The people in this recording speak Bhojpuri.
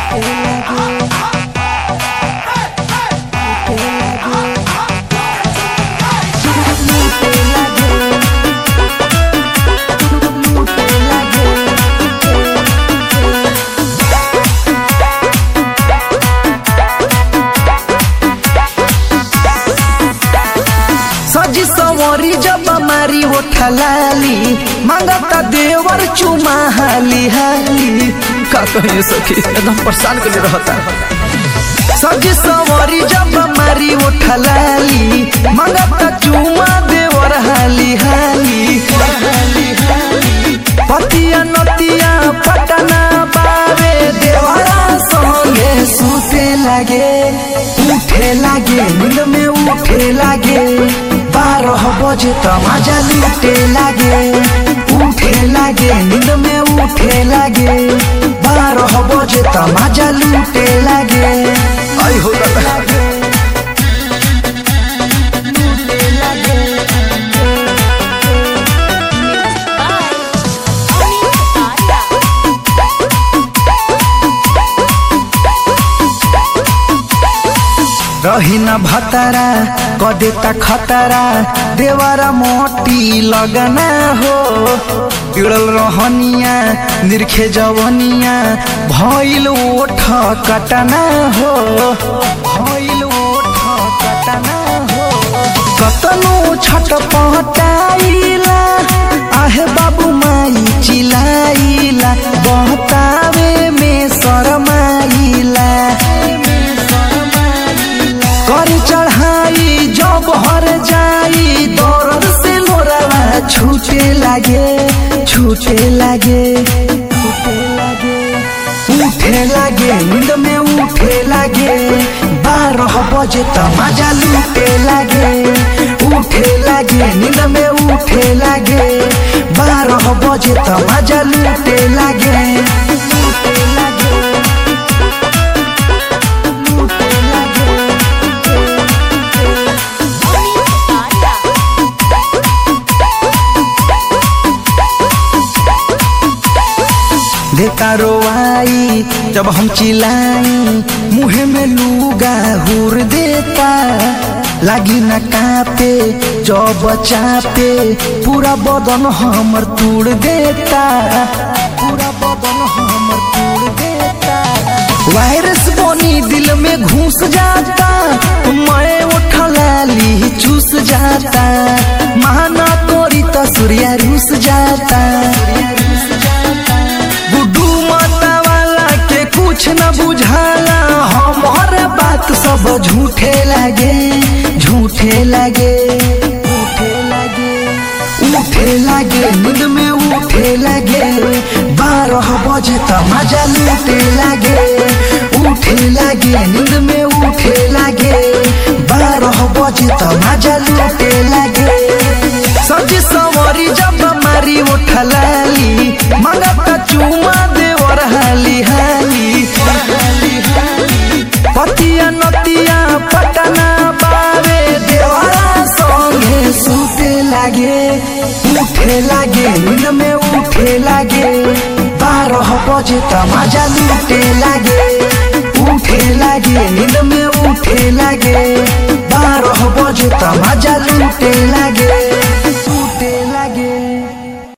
सजी सवरी जब मारी हो ठलाली मांगता देवर चुमा हाली हाली का कहिए सखी एकदम परेशान के लिए रहता सजी सवरी जब मारी हो ठलाली मांगता चुमा देवर हाली हाली पतिया नतिया पटना बावे देवरा संगे सुते लागे उठे लागे नींद में उठे लागे बारह बजे त मजा लूटे लागे उठे लागे नींद में उठे लागे बारह बजे त मजा लूटे लागे आई हो दादा रही न भतरा कदेता खतरा देवरा मोटी लगना हो बिड़ल रहनिया निरखे जवनिया भइल ओठ कटना हो भइल ओठ कटना हो कतनो छट पहटाइला आहे बाबू माई चिलाइला बहतावे में शरमाइला कर चढ़ाई जब हर जाई दौड़ से लोरावा छूटे लागे छूटे लागे छूटे लागे उठे लागे नींद में उठे लागे बारह बजे त मजा लूटे लागे उठे लागे नींद में उठे लागे बारह बजे त मजा लूटे लागे लूटे लागे लूटे लागे देता रोवाई जब हम चिल्लाई मुहे में लूगा हुर देता लागी न कापे जब चापे पूरा बदन हमर तोड़ देता पूरा बदन हमर तोड़ देता वायरस बनी दिल में घुस जाता मैं उठलाली चूस जाता माना तोरी तो सूर्या रूस जाता गुड्डू माता वाला के कुछ न बुझाला हमार बात सब झूठे लगे झूठे लगे उठे लगे उठे लगे नींद में उठे लगे बारह बजे त मजा लूटे लगे उठे लगे नींद में उठे लगे बारह बजे त मजा लूटे लगे सजी सवरी जब मारी उठलाली मंगता चुमा देवर हाली हाली पतिया नतिया पटना बावे देवरा संगे सुते लागे उठे लागे नींद में उठे लागे बारह बजे त मजा लूटे लागे उठे लागे नींद में उठे लागे बारह बजे त मजा लूटे लागे